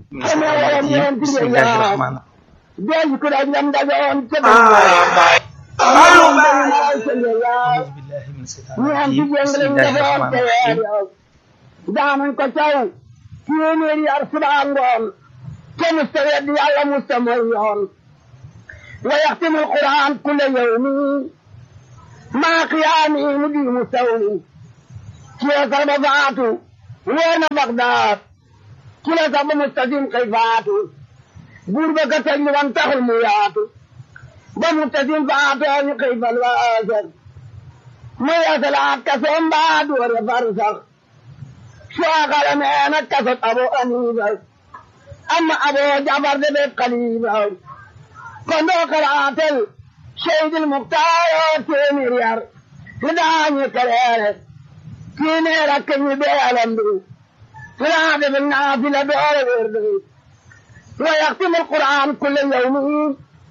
bismillahi rahmaani Deej ku daj lam dajoon ca auzu billahi min shaytaani ñu am ci rajim jëng lañ bismillahi defoon rahmaani te weer rahim yow daanañ ko caw téeméeri yar subaa ngoon te musta weddi yàlla musta mooy yoon wa yaxtimu alquran kulla yawmi maa qiyaami mu di mu sawmi kila sax ba faatu woo na Bagdaad kila sax ba mustasim xëy faatu buur ba ka tëj li wan taxul mu yaatu ba mustasim faatoo ñu xëy fal waasar mu yeesalaat kasoom baa doore far sax sooxale meena kasot abo aniiba amma abo jabar de be xaliiba kon doo xalaatel seydil muxtaaro téeméer yar li daañu kereere téeméer ak ñu beelam bi li daa defe naafila doore wér bi wa yaxtimu alquran kulle yawmi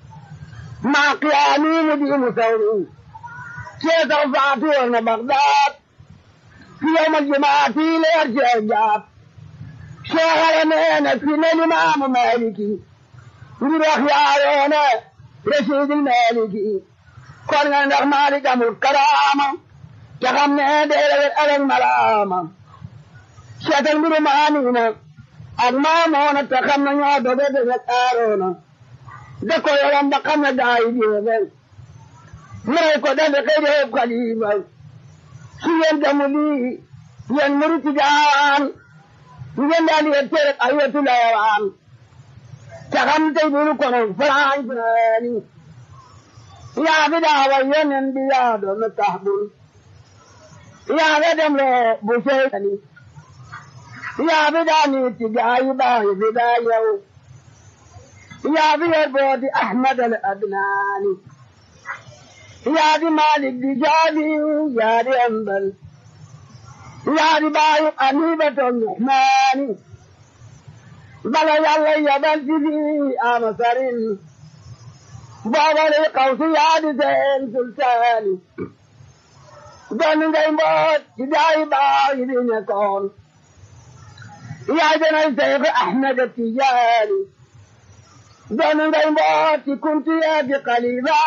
maa qiyaami mu diimu sawmi keesaw faatu woon na Bagdaad fi yawmal jumaati leer cee jaab seexale neena fi ne limaamu Maaliki ngir wax yaayoone rasiidil Maaliki kon nga ndax Maalik amul karaama te xam ne deewet alek malaama seetal mbiru maaniina ak maamoona te xam ne ñoo doge doge aaroona da ko yoram ba xam ne daayi jeefen mure ko dafe kay def xalifa si yéen damu lii yéen murit jaan ngeen daal di yette rek ay wetu leewaan te xam tey dunu kono farañfani yaa fi daawa yenen bi yaa doon tax bul yaa fi dem le bu seetani yaa fi daa niiti gaayi baayi fi daa yow yaa fi yer booti ahmad al adnaani yaa di Malik di jaabi yaa di ambal yaa di baayu Anibatu Nuhmaani bala yàlla yabal ci fii ama sarin boobale xawsi yaa di seen sultaani doon ngay mboot ci daayi baayu di nekkoon yaa janay Seex Ahmed Tijaani doon ngay mboot ci kunti yaa di xalifa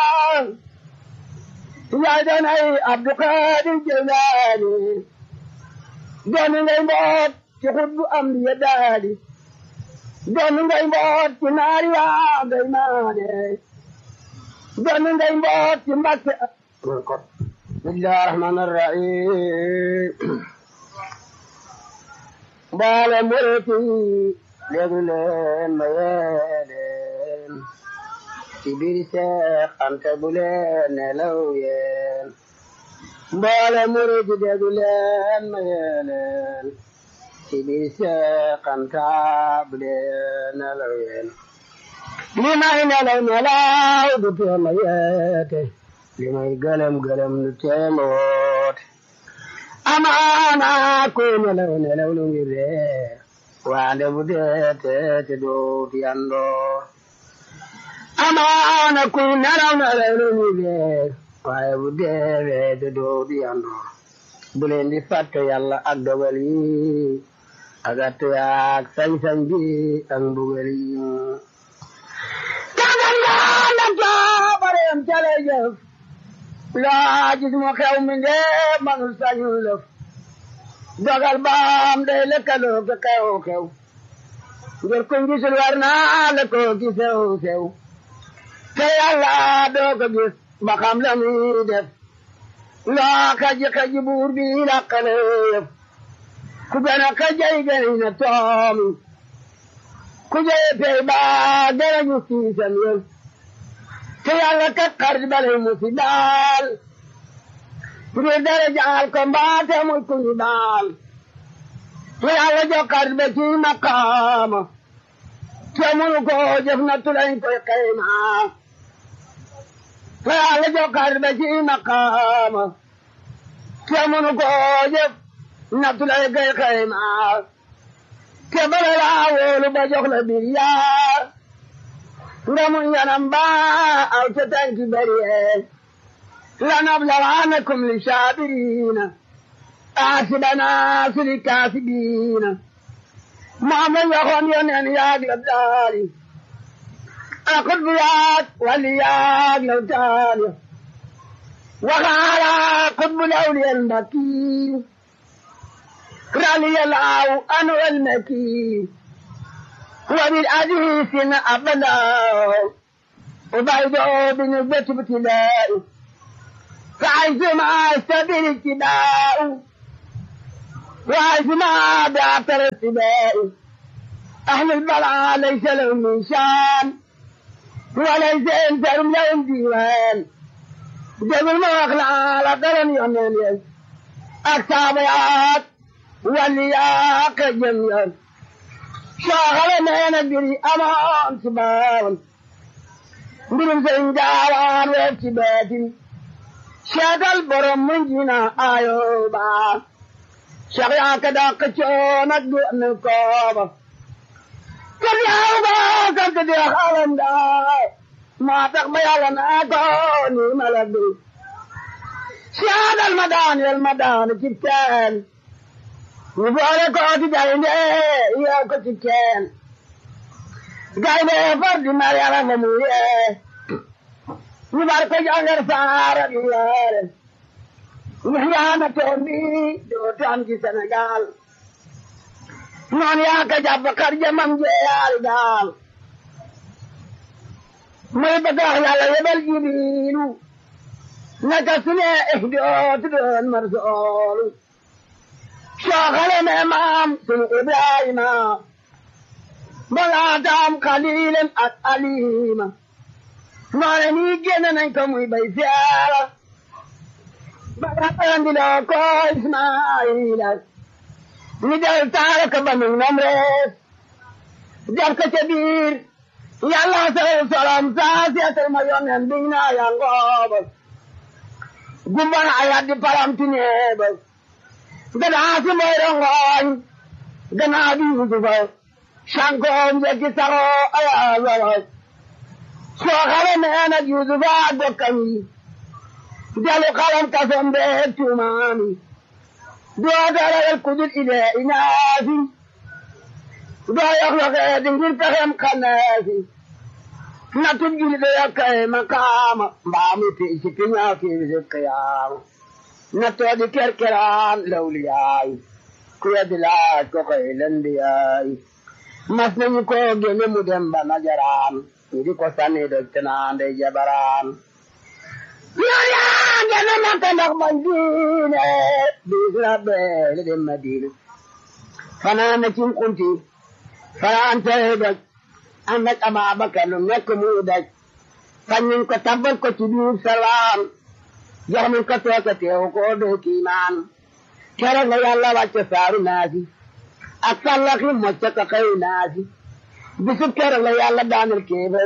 yaa doon ay Abdou Qadir Jeylaani doon ngay mboot ci xutbu am di ya daali doon ngay mboot ci naari waa ngay maane doon ngay mboot ci Mbàkke bismillahi rahmaani rahiim mboole muriti déglu leen ma yee leen ci biir Seex Anta bu leen nelaw yeen mboole murid déglu leen ma yee leen ci biir Seex Anta bu leen nelaw yeen li may nelaw nelaw du tee ma yeete li may gëlëm gëlëm du tee ma woote amaana ku nelaw nelaw lu ngi ree waande bu dee teete doot yandoor amaana ku nelaw nelaw lu ñu dee waaye bu deewee te doo di yandoor bu leen di fàtte yàlla ak dogal yi ak attu yaak sañ-sañ bi ak mbugal yi kagal yaa na toobareem cale jëf laa gis mu xew mi ndee manul sañul lëf dogal baam day lëkkaloo ka xew xew ngir kuñ gisul war naa la ko ki sew sew te yàlla doo ko gis ba xam la muy def loo kaji kaji buur bi làqale yëf ku gën a kajay gën na toomi ku jëye pey ba gën a ñu siisam yëf te yàlla kat xarit bale mu si daal ngir dara jaal ko mbaate muy ku ñu daal te yàlla jox xarit ba ci maqaama te munu ko jëf na tulañ koy xaymaa te yàlla jox xarit ba ci maqaama te munu ko jëf na tulañ koy xaymaa te bala laa wóolu ba jox la bir yaa nga mun yanam ba aw ca tànki bariye lanablawannakum li saabiriina aasibana sili kaasibiina maam la waxoon yoneen yaag la daali akut bu yaag wali yaag la daali waxaala akut bu lawliyel mbakii رالي العو أنا والمكي وبالحديث أبدا وبعده بنسبة ابتلاء فعيش مع سبيل اتباع وعيش مع بعثر السباء أهل البلعى ليس لهم من شان وليس إنسان لهم ديوان جبل ما أخلع على قلم يمين أكتابيات ولياك جميعا شاغل ما ندري أمان سباون برم سنجاوان واتبات شاغل برم من جنا آيوبا شغيا كدا قشونا دون كوبا كرياوبا كدي خالن دا ما تقبل لنا كوني ملدي شاد المدان المدان كتان Mubare ko ti gainde ya ko ti ken. Gainde far di mariara mamu ye. Mubare ko jangar sara di yare. Nyana to mi do tan ki Senegal. Non ya ka jab kar jamam je al dal. Mai bada yalla yebal jibilu. Nakasne ihdot don marzolu. شاغل امام سن ابراهيم بلادام خليل الاليم مالني جنن كم بيزار بلادام دلوكو اسماعيل ندل تارك بنو نمرس جرك كبير يلا سلام سلام ساسية الميون بينا يا غاب جبنا آيات دي پرام تنيبس ganaa si mooy rongoñ ganaa bi yusufa sankoom jekki saroo ayaasara soo xale nee nag yusufa ak bokkam yi jalu xalam kasom beeg tuumaami doo darayel kudul ile inaasi doo yox yoxee di ngir pexem xaneesi natub juli de yakkaye makaama mbaami pii si piñaa fiisi qiyaama nattoo di kerkeraan lawliyaay ku yeddi laaj ko koy lendiyaay mas nañu ko génne mu dem ba najaraan ñu di ko sànni doj te naan day jabaraan yoon yaa génne makka ndax bañ diine biis la beele dem madina fanaan na cim kunti fanaan tey doj ànd ak Ababakar lu nekk mu daj fañ nañ ko tabbal ko ci biir salaam jox nañ ko tooke teew ko doo kiimaan keroog la yàlla wàcce saaru naasi ak sallaxi mocce ko xëy naasi bisub keroog la yàlla daanal kéefër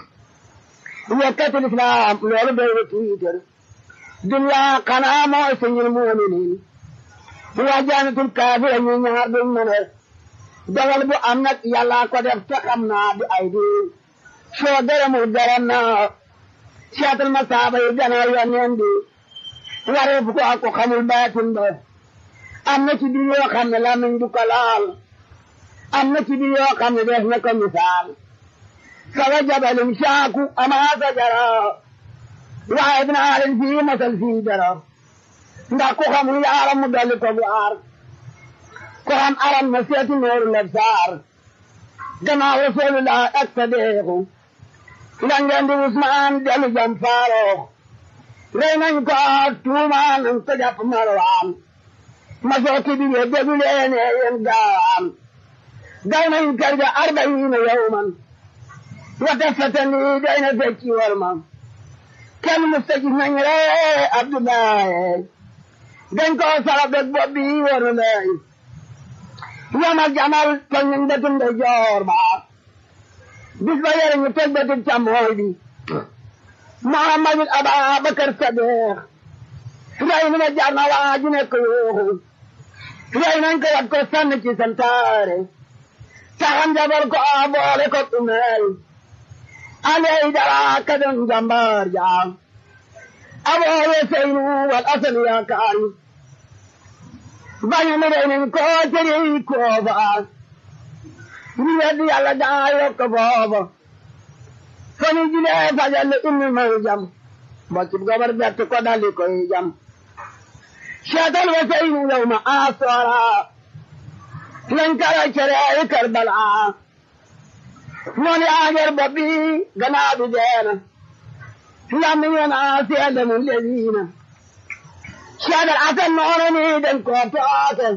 yekkatul islaam loolu doy na tiitar dunya xanaa mooy suñul muuminiin waa jaanatul kaafira ñu ñaar duñ mën a dogal bu am nag yàlla ko def te xam naa di ay di soo dara mu dara naa seetal ma saaba yi gannaaw yoneen bi waree fu ko ak ko xamul baatin ba am na ci biir yoo xam ne lamiñ du ko laal am na ci biir yoo xam ne def na ko misaal sawa jabalin saaku amaa sajara waaye dinaa leen fii masal fii dara ndax ku xamul yaaram mu dolli ko bu aar ko xam aram na seeti nooru leb saar gannaaw rasulullah ak sadeexu nga ngeen di Usmaan dellu jam faaroox rey nañ ko tuumaan nañ ko jàpp marwaan ma sooki bi ye déglu leen yéen gaawaan gaw nañ kër ga arbayiina yawman wata fatani doy na fecci war ma kenn musta gis nañ ree Abdoulaye dañ ko sara beg bopp bi waru lay yamal jamal toñ nañ bëtum de joor ba bis ba yore ñu toj bëtum càmmooy bi Muhammadul Ababakar Sadiq rey na ma jar na waa ji nekk yooxu rey nañ ko wat ko sànni ci santaare taxam jabar ko a boole ko umeel aley dara ka doon jàmbaar jaam aboowe seynu wal asal yaakaar bañu mi rey nañ ko tëri koofa ñu weddi yàlla daa yokk booba fa ñu julee fajal inni may jam bokkib gobar bett ko dali koy jam seetal wa saynu yow ma asora lañ kara cere ay karbala noonu yaa ngeer bopp bi gannaaw bi deena lammi ngeen a seede mu lediina seedal asan noonu ni den ko tooke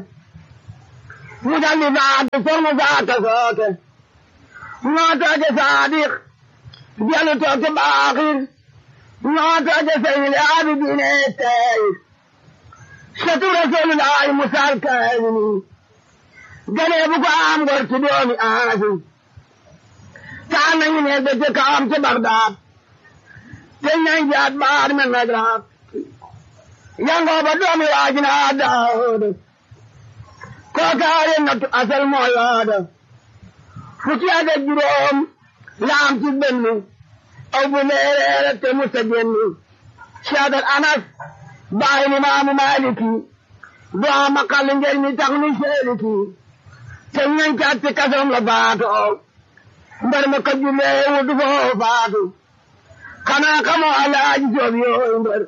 mu daldi faatu for mu faata sooke noo tooke saadiq jelu tooke baaxir noo tooke sayil aabidiine tey satu rasulullahi musal kaamini ganee bu ko am gor ci doomi aasi taan nañu ne da ca kawam ca Bagdaad te nañ jaat baar men nagraat yangoo ba doomi waajina Daawud kookaare nattu asal mooy waada fukki at ak juróom laam ci benn aw bu leereere te musa génn Seydal Anas baay ni maamu Maaliki doo ama xal ngeen mi tax ni seeliki te ñañ caat ci kasoom la faatoo mbar ma ko jullee wutu foo faatu xanaa xamoo alaaji joob yooyu mbar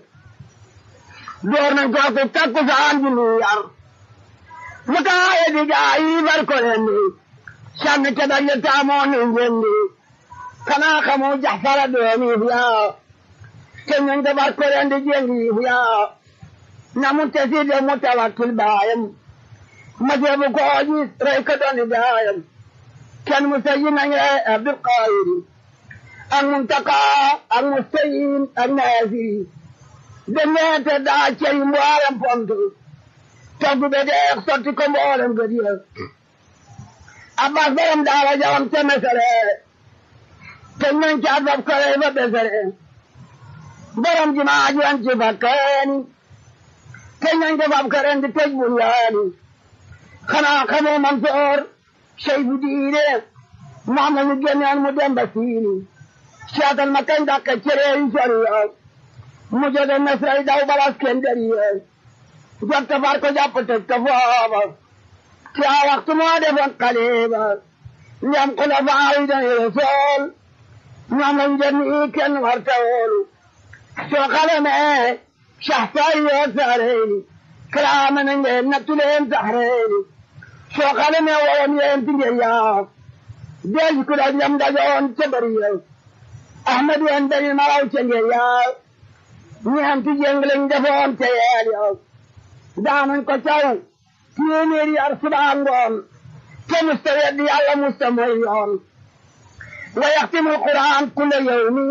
door nañ ko ko takku saan ji lu yar mu taaye di gaa yi bar ko rendi sànni ca daje taamoo ni njendi xanaa xamoo jaxfara doomi yaa te ñañ ko bar ko rendi jengi yaa na mu tesi de mu tawakkil baayam ma jeebu ko gis rey ko dooni gaayam kenn mu sayi nañ rey Abdul Qadir ak Muntaka ak Mustayin ak Naasiri demeete daa cey mboolem pont togg be deex sotti ko mboolem gëd ya Abbas borom daara jawam te mesere te nañ ca fab ko rey ba besere borom jumaa ji an ci fakkaani te nañ ko fab ko ren di tëj bunyaani xanaa xamoo Mansoor sey bu diine moom la ñu génneen mu dem ba siini seetal ma kañ dàkk cere yi soriya mu jóge Misra daw balas kenn deriye jot ta far ko jàpp tëj ko foofa ci a waxtu moo defoon xaliba ndem xulafaa yi dañu Rasuul ñoom lañ jënd yi kenn war ta wóolu soo xalamee saxfaay yoo saareyni kalaama na ngeen nattu leen saxreyni soo xalamee woon yeen ti ngeen yaa del ku daj lam dajoon ca bari yow ahmad yeen bari maraw ca ngeen yaa ñeenti jéng lañ defoon ca yeel yow daanañ ko caw téeméeri yar subaa ngoon te musta weddi yàlla musta mooy yoon wa yaxtimul quran kulla yawmi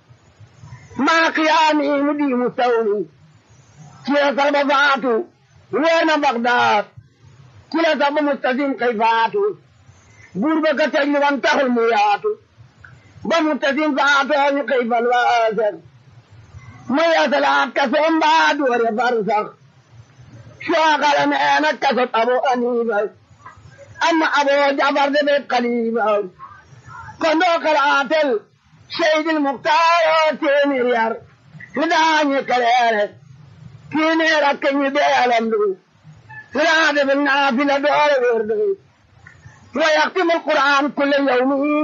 maa qiyaami mu di mu sawmi ci la sax ba faatu weer na Bagdaad ci la sax ba mustasim kay faatu buur ba ka teg li wan taxul mu yaatu ba mustasim faatoo ñu kay fal waaser ma yeesalaat kasoom baa doore far sax soo xale mee na kasot abo aniifa amma abo jafar de be xaliifa kon doo xalaatel seydil muxtaaroo téeméer yar li daañu kaleere téeméer ak ñu beelam du li daa defe naafila doore wér du wa yaxtimu alquran kulle yawmi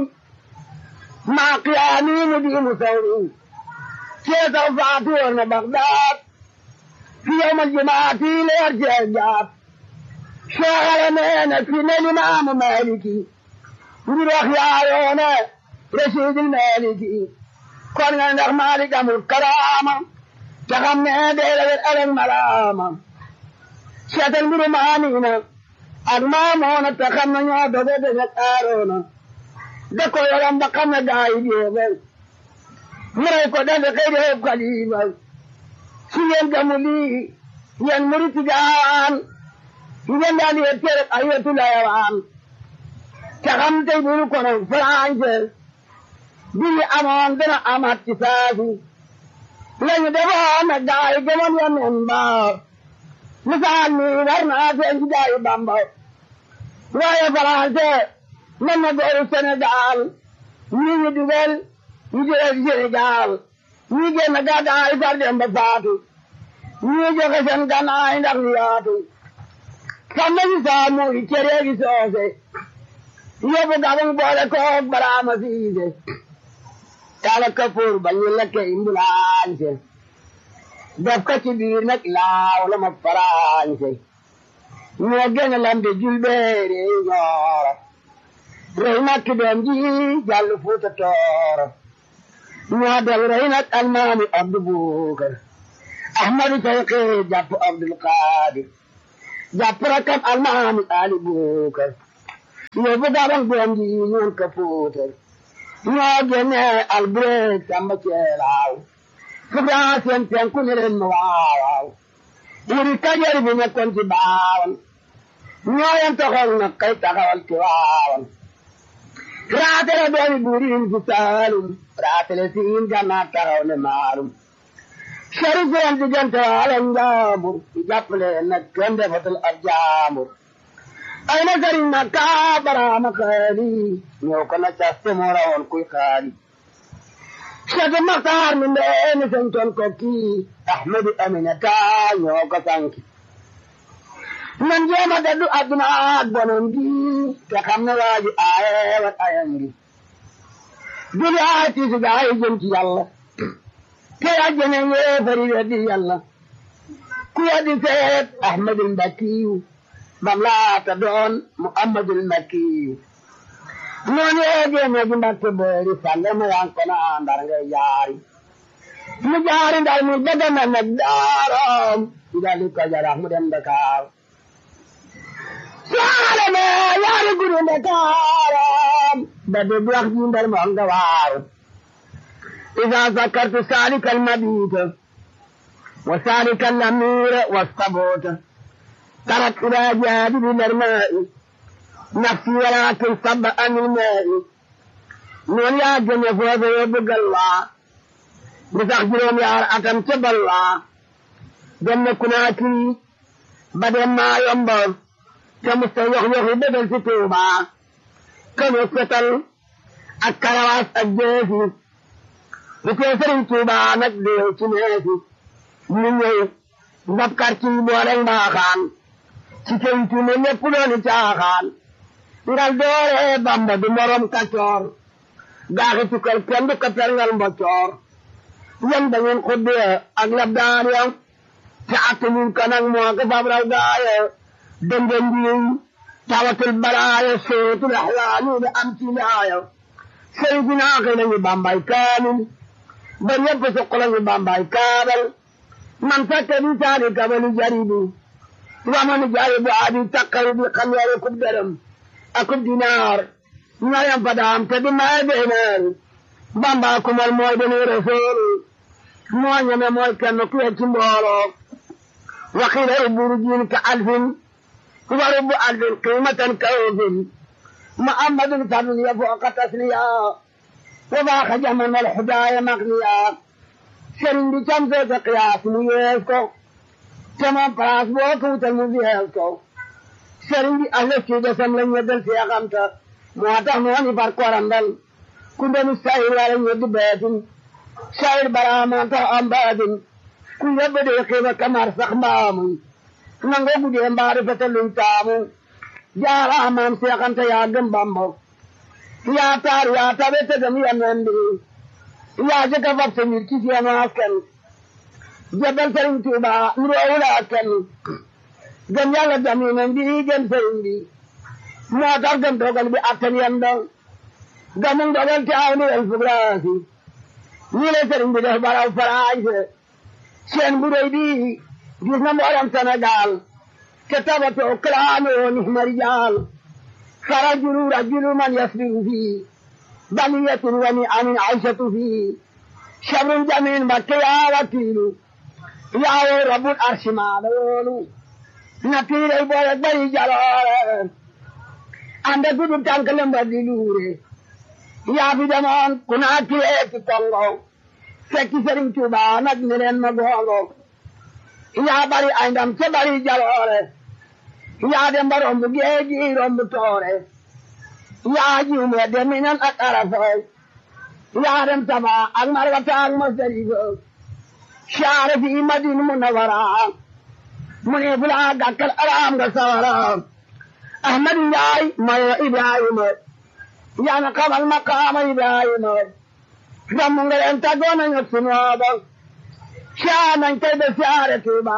maa qiyaami mu diimu sawmi keesa faatu woon na Bagdaad fi yawmal jumaati leer jee jaat sooxale meene fi ne limaamu Maaliki ngir wax yaayoone rasiidil Maaliki kon nga ndax Maalik amul karaama te xam ne deela wet alag malaama seetal mbiru maamiina ak maamoona te xam ne ñoo doge deget aaroona da ko yoram ba xam ne gaa yi jeexal mu rey ko defe xëy de xeeb xalifa su ngeen gamu lii ngeen muriti gaawaan ngeen daal di yet tere ay wetu layawaan te xam tey buru kono français bi ñu amoon dana amaat ci saasi lañu defoon na gaa yi gëmoon ya nen ba misaal mi war naa seen ci gaa yi bamba waaye français mën na gooru Sénégal ñi ñu dugal ñu jëlee ci Sénégal ñii génn gàddaay far dem ba faatu ñii joxe seen gànnaay ndax ñu yaatu xam nañu saa muy cere gi soose yóbbu gabang boole koog baraama siise taala kapoor ba ñu lekke imbulaañse def ko ci biir nag laaw la ma faraañse ñoo gën a lambe julbeere ñooro rey nag ki doom ji jàll fuuta tooro ñoo del rey nag almaami abdu buukar ahmadu tayqi jàpp abdul qaadir jàpp rakam almaami ali buukar yóbbu gabang doom ji ñoon ka fuutar ñoo génne albureeg samba ceelaaw fugaa seen penku ne leen ma waawaaw wuri kajar bi nekkoon ci baawan ñoo yem taxaw na kay taxawal ci waawan raatale doomi buuriin fi saalum raatale siin gannaa taxaw ne maalum sari seen diggante waale njaambur ci jàppale nag kenn defatul ab jaambur ay na sëriñ na kaa baraama xaali ñëw ko na caste moo rawoon kuy xaali Cheikh Maxtaar mi ndeeni santoon ko kii Ahmadu Aminata ñoo ko sanki nan jéema daddu adduna ak bonon gi te xam ne waaji aaye wat ayam gi duli aay tiisi gaa yi jëm ci yàlla te ajjene yéefari weddi yàlla ku weddi seet Ahmadul Mbakiyu bam laata doon Muhammadul Makkiyu noonu yeegee ne gi mbakke boori falle ma yan kono andar ngay jaari mu jaari ndar mu bëgg na nag daaram dali ko jarax mu dem Dakar saare me yaari guru Dakaram ba de wax ji ndar mo nga waaru إذا ذكرت سالك المبيت وسالك الأمير والصبوت ترك إلى جانب الماء نفسي ولكن صب عن الماء من يا جنة فوز يبقى الله بتخجلهم يا أتم تبى الله جنة كناتي بدل ما ينبغ كمستويخ يخي بدل ستوبا كمستل الكرواس الجيسي بتسرين توبا نقدر تنهيسي من يوم ndabkar ci booleng mbaaxaan ci kentu ne lépp dooni caaxaan ngal doore bamba du morom kacoor gaaxi tukkal kenn du ko perngal mboccoor yan da ngeen xudde ak labdaan ya te attanuñ ko nag moo ko fab raw gaaye dënde ndiiñ tawatul balaaye sootul axlaani da am ci laaya sëy si naaxi nañu bambay kaamil ba ñëpp suq lañu bambay kaabal man fekke bi saani kabali jaribi wamani jaribu abi takkari bi xam yare kub dërëm akub dinaar ñayam fadaam te di may beeneer bamba kumal mooy deni rasool moo ñeme mooy kenn ku ci mbooloo waxiila rubburu jiin ka alfin wa rubbu alfin qiimatan ka ufin muhammadun fadliya fooqa tasliya wa baaxa jaman wal xudaaya maqniya sëriñ bi cam see sa qiyaas mu yees ko te moom place boo ko wutal mu yees ko sëriñ bi ahla ci desam la ñeddal si yaxamta moo tax mu wani far korandal ku ndenu sayir wala ñeddi beetin sayir baraama tax am baatin ku yebbe de xiiba kamar sax mbaamu nangoo gudee mbaari fete luñ taamu jaaraamaam seexanta yaa gëm bambo yaa taar yaa tabe te dem yenendi yaa jëkka fab sa mbir ci seenu askan jebal sëriñ Tuuba nuroowul askan gëm yàlla damine mbi gëm sëriñ bi moo tax gëm dogal bi attan yendo gëmum dogal te aw ni el fugraasi ñii la sëriñ bi def baraw farañse seen bu rëy bi gis na mboolem Sénégal te tabatoo kalaanoo nihma rijaal farajulu rajulu man yasbiru fii baliyatun wa ni amin aishatu fii shabrun jamin bakke yaa wakiilu yaa woo rabbul arshi maa la yoolu na tiirey boole bari jaloore ande gudu tànk lemba di luure yaa fi demoon ku naa kiree ci Kongo fekki Sëriñ Tuuba nag ne leen ma gongo yaa bari ay ndam te bari jaloore yaa dem ba romb géeji romb toore yaa jiw me de minan ak arafo yaa dem saba ak marwata ak masdalifa shaare fi madina munawara mu ne fula gàkkal araam nga sawara ahmadu njaay mayo ibrahima yaa na xamal maqaama Ibrahima damm nga leen tàggoo nañ ak sunooba caa nañ tey de siyaare Tuuba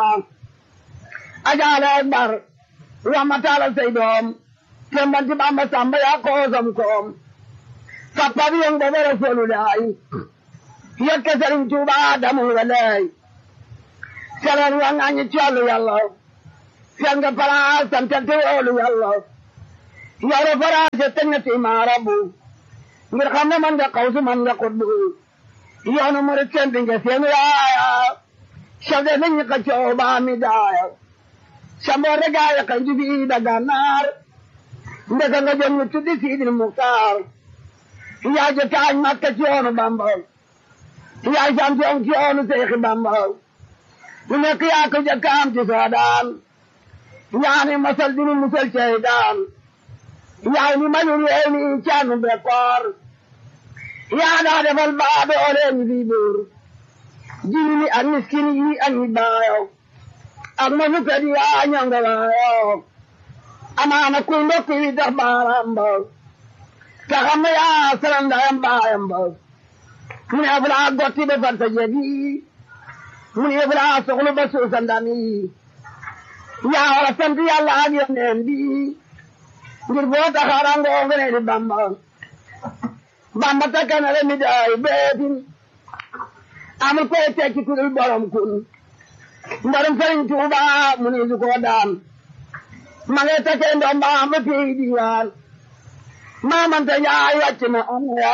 ajaale akbar wama taala say doom tembanti Bamba Samba yaa koosam koom sappa bi yong booba Rasulullaay yekke Sëriñ Tuuba damu nga lay seleen wa ngañi collu yàlla fen nga palaas sante te woolu yàlla yoro faraase teg na ti maarabu ngir xam ne man nga xawsu man nga xutbu yoonu murit seen dinga seen waaya chef de nañu ka cooba mi daaya samboore gaaya kan jubi da gannaar ndeka nga jëm ñu tuddi siidil muktaar yaa je taañ makka ci yoonu bamba yaa champion ci yoonu seexi bamba lu nekk yaa ko jëkkaam ci soodaan yaa ni masal dinu musal ceydaan yaa ni manul yee ni caanu bekkoor yaa daa defal baa doole ñi fi buur jini ni ak miskin yi ak ñi baayo ak ma fukkat yaa ñonga waayo amaana kuy ndokk yi tax baaraam ba te xam ne yaa salam ndayam baayam ba mu ne fulaa gotti ba fanta jegi mu ne fulaa soxlu ba suusa ndami yaa wara sant yàlla ak yoneen bi ngir boo taxaarangoo nga ne di bamba bamba takkana le mi daay beetin amul koy tekki ku dul borom kun mbarum sëriñ tuuba mu ni su ko daan ma ngay takkee ndoom ba ba pey diwaan maamante yaay wàcc na am ya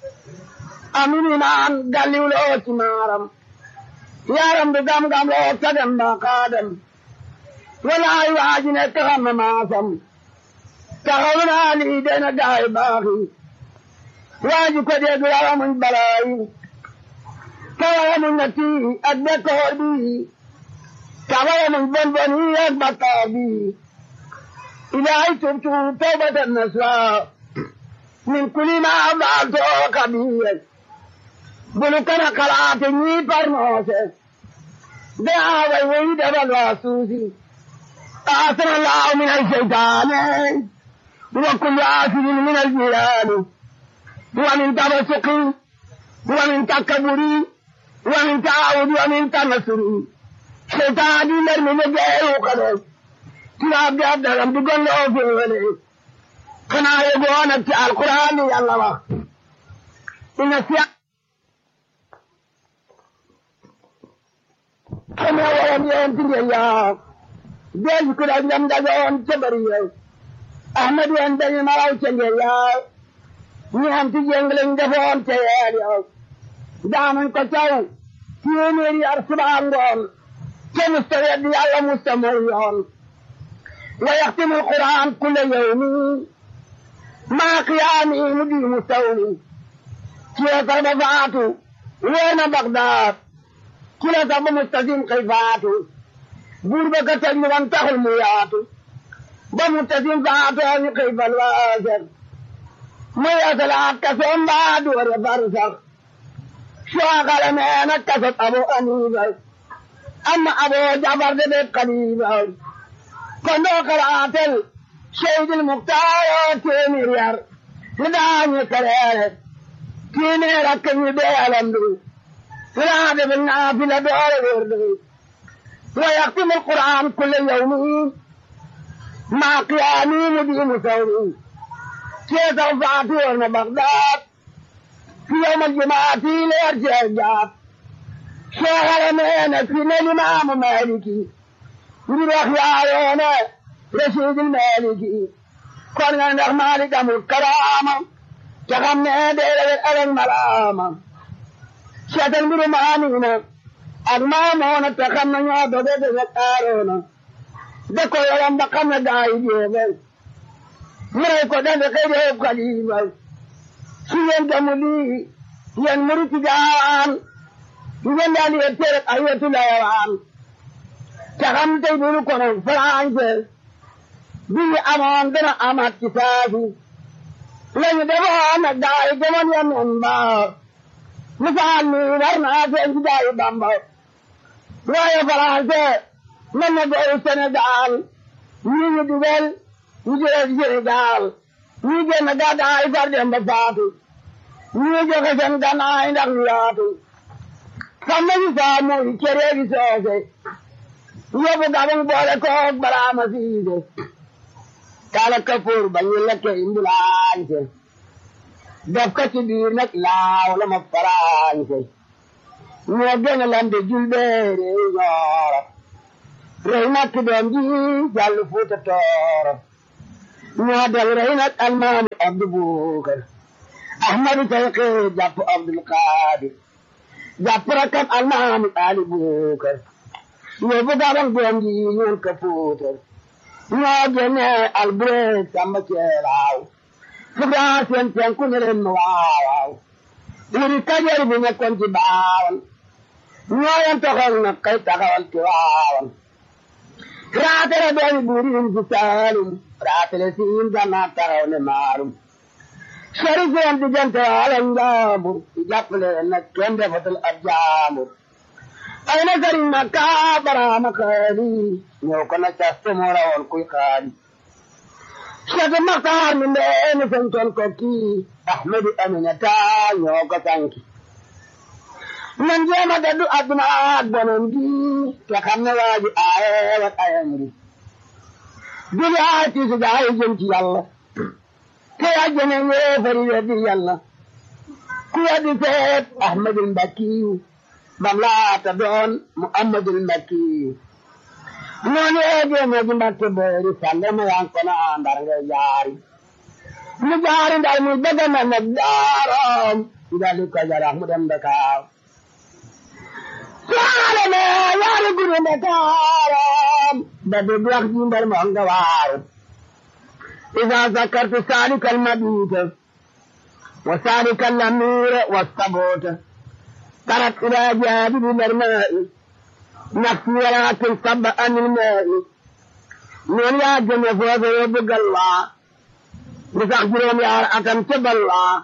amini naan galliw loo ci maaram yaram du gam-gam loo sagam ba kaadam walaay waaji ne taxam na maasam taxaw naa lii dena gaay baaxi waaji ko dégg wala muñ balaayi tawala muñ na tii ak bekkoor bi tawala muñ bon bon yi ak bakkaar bi ilaahi tubtu tawbatan naswa min kulli ma faaltu kabiir bulu kana kalaate ñii parnoose de aaway woyi dabal waa suusi آثر الله من الشيطان وكل آثر من الجيران ومن تبسق ومن تكبر ومن تعاود ومن تنصر شيطان يمر من الجير وقدر كلاب دي عبد الله بقول له في الولي كنا يقول القرآن يا الله إن السياق كما ولم ينتهي يا del ko da ngam daga on tabari yow ahmadu en dañu maraw ca ngeen yaw ñi am ci jenglen defoon te yeel yow daanañ ko caw téeméeri ar subaa ngoon te musta wedd yàlla musta mooy yoon wa yaxtimu alquran kulla yawmi maa qiyaami mu di mu sawmi ci la sax ba faatu weena bagdaad ci la sax ba mustasim xëy faatu buur ba ka teg ñu wan taxul mu yaatu ba mu tasim faatoo ñu xëy fal waaser mu yeesalaat kasoom mbaa doore far sax suwaakale meena kasot abo aniiba amma abo jabar de be kaliiba kon doo kalaatel seydil muktaaro téeméer yar li daañu kareere téeméer ak ñu bee alandu li daa defe naafila doore wérdu ويختم القرآن كل يوم مع قيامي مدين ثوري كيف فاتور بغداد في يوم الجمعة ليرجع الجاب شغل مينا في الإمام مالكي نروح يا رشيد المالكي كنا نروح مالك أمر الكرامة تغمنا دير الألم ملامة شاتل برمانينا ak maamoona te xam na ñoo doge de sa taaroona de ko yoram ba xam na gaa yi jeexal mu rey ko dafe kay dee xalifa su ngeen gamu lii yéen murit gaan ngeen daal di tere ay wetu layawaan te xam tey dunu kono français bi ñu amoon dana amaat ci saafi lañu defoon nag gaa yi gëmoon ya noon ba misaal mi war naa seen ci gaa yi bamba waaye français mën na gooyu Sénégal ñi ñu dugal ñu jëlee Sénégal ñii génn gàddaay far dem ba faatu ñii joxe seen gannaay ndax ñu yaatu sàmm si saamu yi cere gi soose yóbbu gabang boole koog baraama siise kala kapoor ba ñu lekke imbulaañse def ko ci biir nag laaw la ma faraañse ñoo gën a lande julbeere ñooro rey nag ki doom ji jàll fuuta tooro ñoo del rey nag almaami abdu buukar ahmadu sayqi jàpp abdul qaadir jàpp rakam almaami ali buukar yóbbu gabang doom ji ñuul ka fuutar ñoo génne albureeg samba ceelaaw fugaa seen penku ne leen ma waawaaw wuri kajoor bi nekkoon ci baawan ñoo yen toxal na kay taxawal ci waawan raatale doomi buuriin ci saalum raatale siin gannaa taxaw ne maalum sori seen diggante ala njaambur ci jàppale nag kenn defatul ab jaambur ay na sëriñ ma kaa baraama xaali ñëw ko na caste moo rawoon kuy xaali Cheikh Maxtaar mi ndeeni santoon ko kii Ahmadu Aminata ñoo ko sanki nan jéema daddu adduna ak bonon gi te xam ne waa ji aaye wat ayam gi duli aay tiisu gaay jëm ci yàlla te àjjana yéefari weddi yàlla ku weddi seet Ahmadul Mbakkiyu bam laata doon Muhammadul Mbakkiyu noonu eegee moo ji mbakke boori sàlle ma yan kono ndar ngay jaari mu jaari ndar muy bëgg na nag daaroom ndali ko jarax mu dem Dakar saale me yaari guru Dakaram ba dégg wax ji ndar moo nga waaru إذا ذكرت سالك المبيت وسالك الأمير والصبوت ترك إلى جانب الماء نفسي ولكن صب عن الماء من يا جنة فوز يبقى الله بسخجرهم يا أكم تبى الله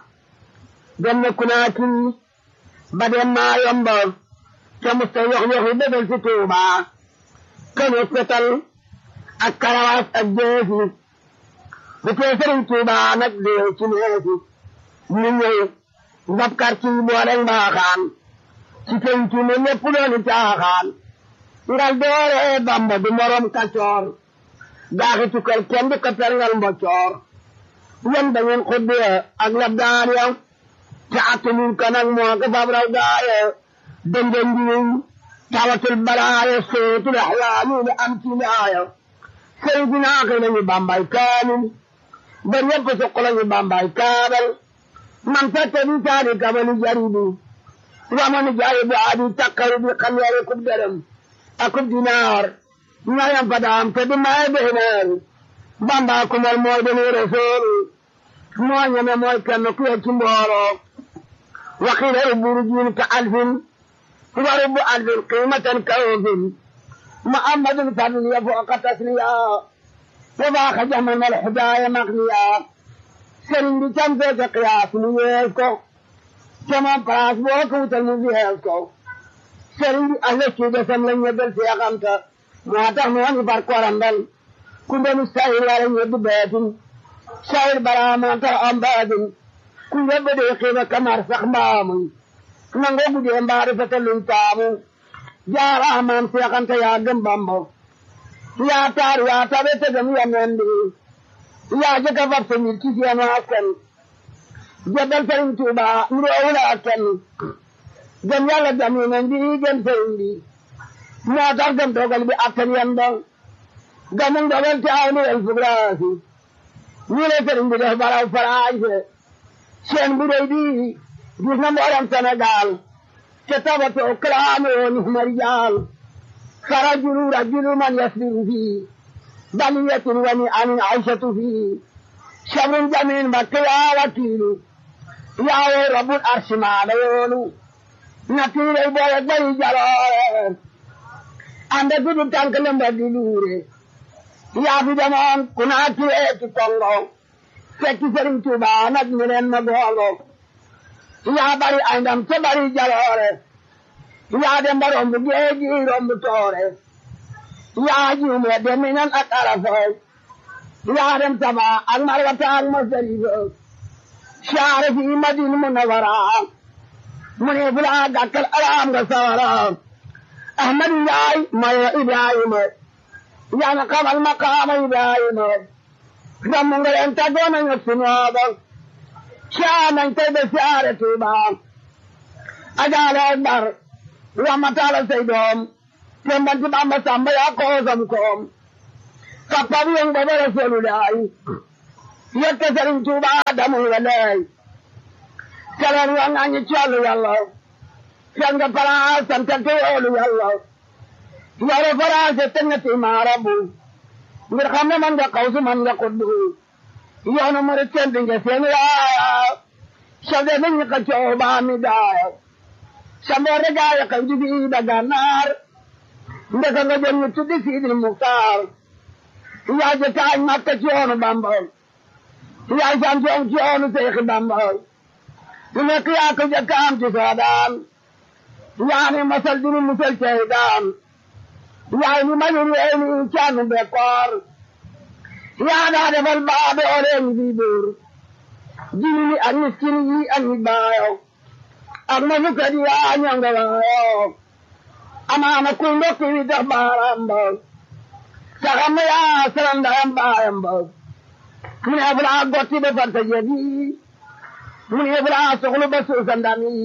جنة كناكي بدل ما ينبغ كمستوى يخلق بدل ستوبة كان يستطل الكرواس الجيسي بكي سرين توبة نقدي وشنهيسي من يوم نبكر كي بورن باخان ci penc mi lépp dooni caaxaan ngal doore bamba du morom kacoor gaaxi tukkal kenn du ko perngal mbocoor yan da ngeen xuddee ak labdaan ya te attunuñ ko nag moo ko fab raw gaaye dënde ndiwiñ tawatul balaaye sootul axlaami li am ci laaya sëy dinaaxi nañu bambay kaamil ba ñëpp suq lañu bambay kaabal man fekk di saani kamani jaribi wamani jaay bu aadi takkaru bi xam yare kub dërëm akub dinaar ñayam fadaam te di maay beeneer bamba kumal mooy deni rasool moo ñeme mooy kenn ku ci mbooloo waxiila rubburu jiin ka alfin wa rubbu alfin qiimatan ka ofin muhammadun fadl ya fooqa tasliya wa baaxa jamanal hidaaya maqniya sëriñ bi cam feete qiyaas mu yees ko sama place boo ko wutal mu fiyees ko sëriñ bi alle ci desam la ñebbal seexamta moo tax mu wani far korandal ku ndenu sayir wala ñebbi beetin sayir baraama tax am baatin ku yebbe de xiiba kamar sax mbaamuy nango gudee mbaari fete luñ taamu jaaraamaam seexamta yaa gëm bambo yaa taar yaa tabe tegam yameen bi yaa jëkka fab sa mbir ci seen askan jabal sëriñ Tuuba nuroowul ak kenn gëm yàlla gëm yeneen bi gëm sëriñ bi moo tax gëm dogal bi attan yan dong gëmum dogal te aw nuwel fugraasi ñu le sëriñ bi def baraw faraanse seen bu rëy bi gis na mboolem Sénégal te tabatoo kalaame woon marijaal فرجل رجل من يسبر فيه بلية ونعم عيشة فيه شر جميل مكة وكيل يا رب العرش ما ليون نتيل البوية بي جلال عند كل تانك لما دلوري يا في زمان كنا كيئة كونغو فكي سرين توبا نجمرين مغولو يا بري عندم تبري جلال yaa dem ba romb géej gi romb toore yaa juume deminan ak arafay yaa dem Taba ak Marwata ak Masarifa siyaare fi Madina Munawara mu ne bu laa gàkkal alaam nga sawara Ahmadu Njaay may Ibrahima yaa na xamal maqaama Ibrahima damm nga leen tàggoo nañ ak sunooba siyaar nañ tey ba siyaare Tuuba ajaale akbar ramataala say doom tembanti Bamba Samba yaa koosam koom kappab yong ba ba Rasulullaay yette Sëriñ Tuuba damul nga leey keleen wa ngañi collu yàlla fen nga palaas santal te yoolu yàlla yore faraase te nga ti maarabu ngir xam ne man nga xawsu man nga kuddu yoonu murit senti nga seen yaaya sode ni ñi ka coow baa mi daaya samboore gaaya kay di bii da gànnaar ndeka nga jëm ñu tuddi Siidil Muxtaar yaay ja taañ makka ci yoonu Bamba yaay sam ci ci yoonu Seexi Bamba lu nekk yaa ko jëkkaam ci soodaan yaa ni masal dinu musal cey daan yaay ni majur yee ni caanu bekkoor yaa daa defal baabe oleen bi buur jini ni ak miskin yi ak ñi baayo ak ma fukkat yi yaa ñonga waayo amaana kuy ndokki wi dox baaraam ba saxam yaa sarandayam baayam ba mu ne fulaa gotti ba fanta jebi mu ne fulaa soxlu ba suusa ndami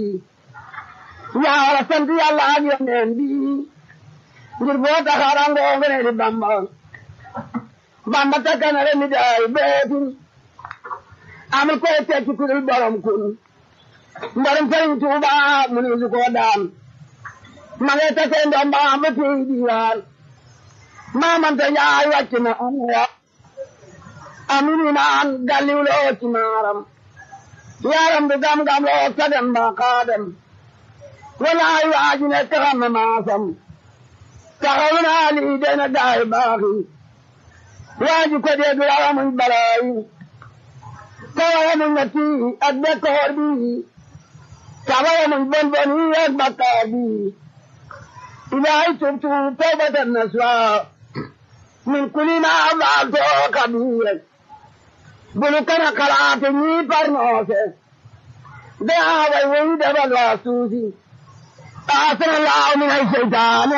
yaa wara sant yàlla ak yoneen bi ngir boo taxaarangoo nga ne di bamba bamba takkanale mi daay beetin amul koy tekki kudul borom kun mborom sëriñ tuuba mu ne su koo daan ma ngi takkee ndoom ba ba tey diwaan maamante njaay wàcc na amaya amini naan galliw loo ci maaram yaram bi gam-gam loo sagam ba kaadam walaay waaji ne taxam na maasam taxaw naa lii dena gaay baaxi waaji ko dégg wala muy balaayi tawala muy ñetti ak bekkoor bi tawala muy bon bon yi ak bakkaar bi ilaay tubtu tawbatan naswa min kulli ma faalto kabiir bulu kana kalaate ñii parnoose daa way way dabal waa suusi آثر الله من الشيطان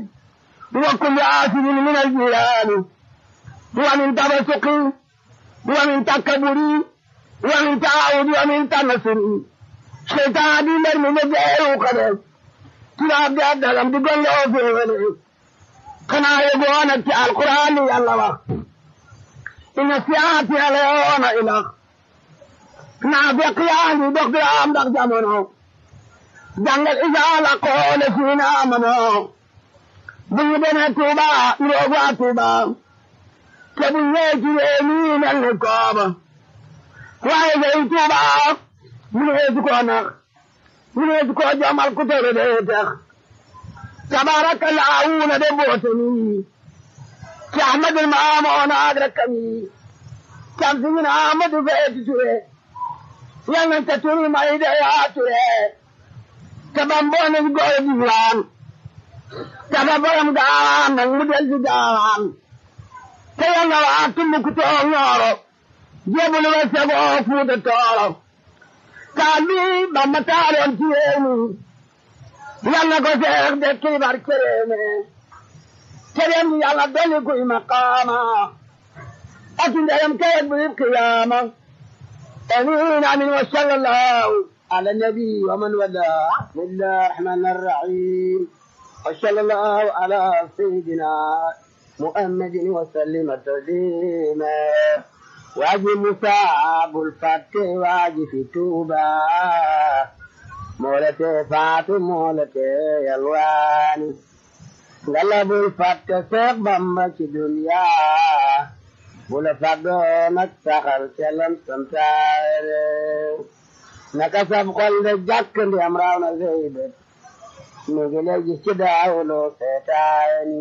وكل آثر من الجيران ومن تبسق ومن تكبر ومن تعاود ومن تنصر شيطان دي مرمي مجاهل وقدر كلاب دي أدلم دي قل له في غني كنا يقوانا في القرآن يا الله إن سياتي عليون إله نافق يعني بقي عام دق jàngal isaala koole fiina amano bu ñu demee Tuuba ñoo waa Tuuba te bu ñëwee ci réew mi mel ni kooba waaye day Tuuba mu ne su ko nax mu ne su ko jomal ku tere dee tax tabaraka laawuna de boote ni ci Ahmadul Maamoon ak rakkam yi cam si ñu ne Ahmadu feeti ture yal nañ te turi may de yaa ture tabamboo nañ góor gi laan taba borom gaawaan nag mu del si gaawaan te yanga waa tumb ku too ñooro jébulu ba segoo fuuta tooro kaa bi bamba taaloon ci réew mi yàlla ko seex de kibar kereeme kereem gi yàlla dolli kuy maqaama ak ndeyam kayet bu yib qiyaama amiin amiin wa sallallahu على النبي ومن والاه بسم الله الرحمن الرحيم وصلى الله على سيدنا محمد وسلم تسليما واجي مصاب الفتح واجي في توبة مولتي فاتو مولتي يلواني قلب الفتح سيق بمك دنيا بولا فدونك سخل سلم سمتاري naka sab xol de jàkk ndi am raaw na sey bët mi ngi lay gis ci daawuloo seetaani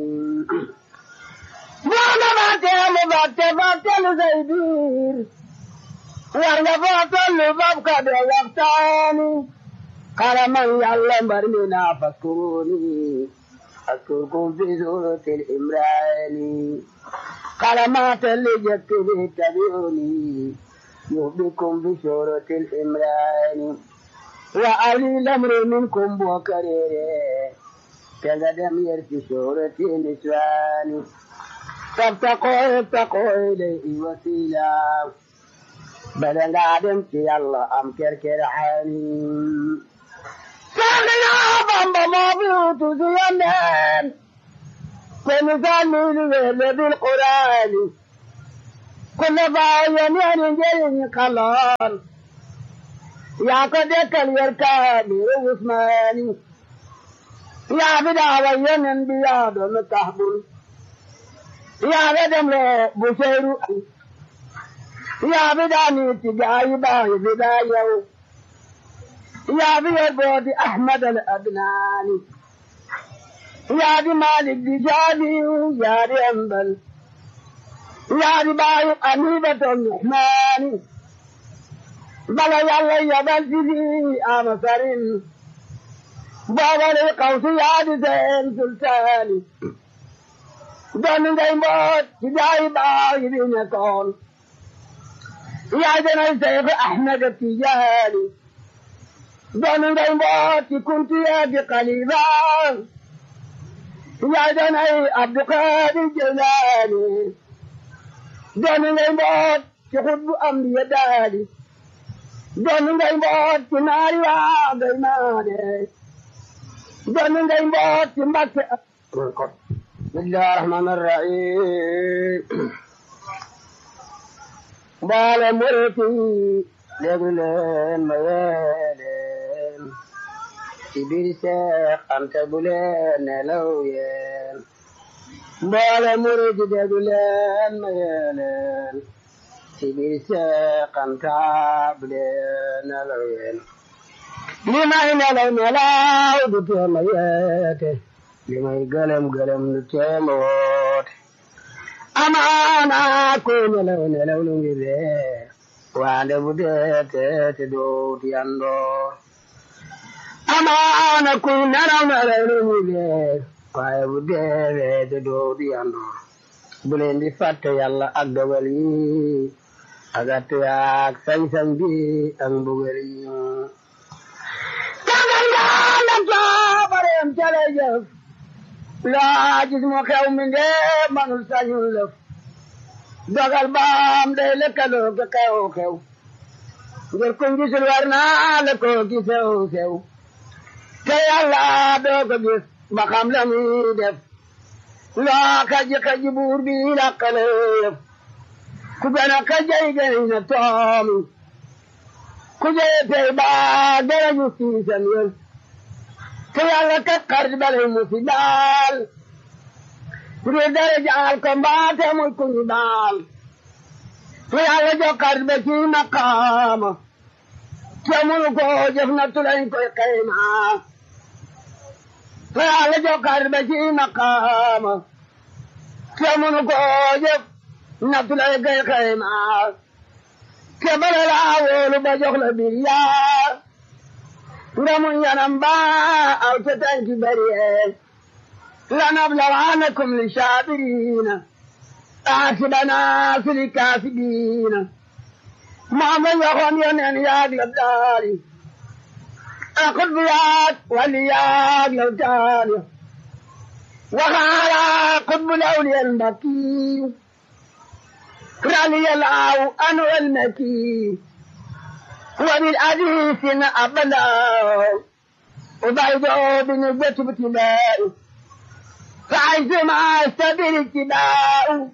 boo na fàtteelu fàtte fàtteelu say biir war nga foo tollu fab ka de waxtaani xala man yàlla mbar mi naa fakkuruni askurkum fi suratil imraani قلمات اللي جبت به تبعوني يهبكم بشورة الإمران وأولي الأمر منكم بوكريري كقدم يرث شورة النسوان فابتقوا ابتقوا إليه وسيلا بدل عدم في الله أم كركر عالي ساقنا بامبا ما بيوتو زيانين كل ثاني بالقرآن كل باين يعني جيني قلال يا قد يركاني وعثماني يا بدا وين بياد متحبل يا بدم بشير يا بدا نيتي جاي باي بدايو يا بيد احمد الادناني يا دي مالك دي جابي يا دي انبل يا دي باي قنيبة الرحمن بلا يلا يا بلدي امسرين بابا للقوس يا دي زين سلطاني دون دي موت جاي باي دي نكون يا دي الشيخ احمد التجاني دون دي موت كنت يا دي قليبا يا دني عبد القادر الجيلاني دون الموت تحب أمري دالي دون الموت ناري وعديماني دون الموت مكة بسم الله الرحمن الرحيم بال مرتي لغلين ميالين ci biir seex ante bu leen nelaw yeen mboole murid déglu leen ma yeeleen ci biir seex ante bu leen nelaw yeen li may nelaw nelaw du teema yeete li may gëlëm gëlëm du teema woote amaana ko nelaw nelaw lu ngi ree waande bu deete te doot yandoor amaana kuy naraw naraw lu ñu dee waaye bu deewee de doo di yandoor bu leen di fàtte yàlla ak dogal yi ak at yaak sañ-sañ bi ak mbugal yi kangal ngaalam caabareem cale jëf laa gis mu xew mi ndee manul sañul lëf dogal baam day lëkkaloo ka xew xew ngir kuñ gisul war naa la ko gisew sew te yàlla doo ko gis ba xam la muy def loo kaji kaji buur bi lakkale yëf ku gën a kajay gëy na toomi ku jëye tey baa dara ñu siisam yëf te yàlla kat xarit balay mu si daal ngir dara jaal ko mbaate muy ku ñu daal te yàlla jox xarit ba ci maqaama te munu ko jëf na tulañ koy xaymaa te yàlla jokkaat ba ci maqaama te munu ko jëf nattu lay koy xaymaa te bala laa wóolu ba jox la bir yaa nga mun yanam ba aw te tanki bariye lanablawannakum li saabiriina aasibana fili kaasibiina maama waxoon yoneen yaag la daali akut bi yaag wali yaag la daali waxaala qutbu lawliyal mbakki raliyal aaw anu el maki wabil adisin abala ubaydo bini betubtilaa فعيثما استبر اتباعه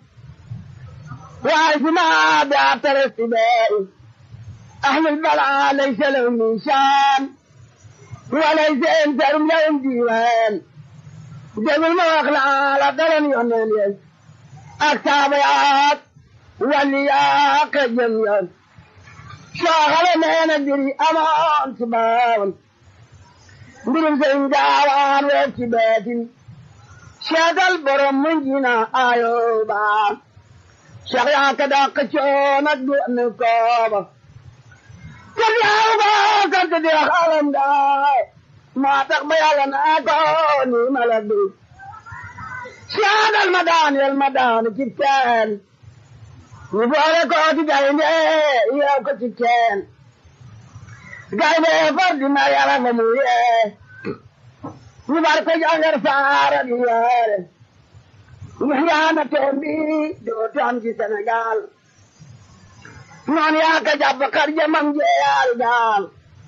وعيثما بعثر اتباعه أهل البلعى ليس لهم من شان وليس انترم لهم ديوان جب المواخلة على قلم يونان التابعات واللياق الجميع شاغل ما ندري أمان سباون برم سنجاوان واتبات shagal borom mun jina ayo ba shagya kada kacho na du ne ko ba kaya ba kan te dia halam da ma tak bayala na ko ni maladu siyaadal ma daaneel ma daanu ci teen ñu boole ko ci gaynde yeew ko ci teen gaynde far dina yara nga mu yee ñu bar ko jangar saara di yeere ñu yaana teen bi dootu am ci Sénégal noon yaa ka jàpp kar jamam jeeyal gaal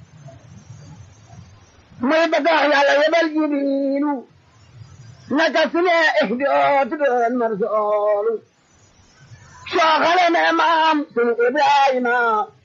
muy bëgg wax yàlla yebal jibiilu naka su ne ihdootu doon marsoolu soo xale ne maam sunu Ibrahima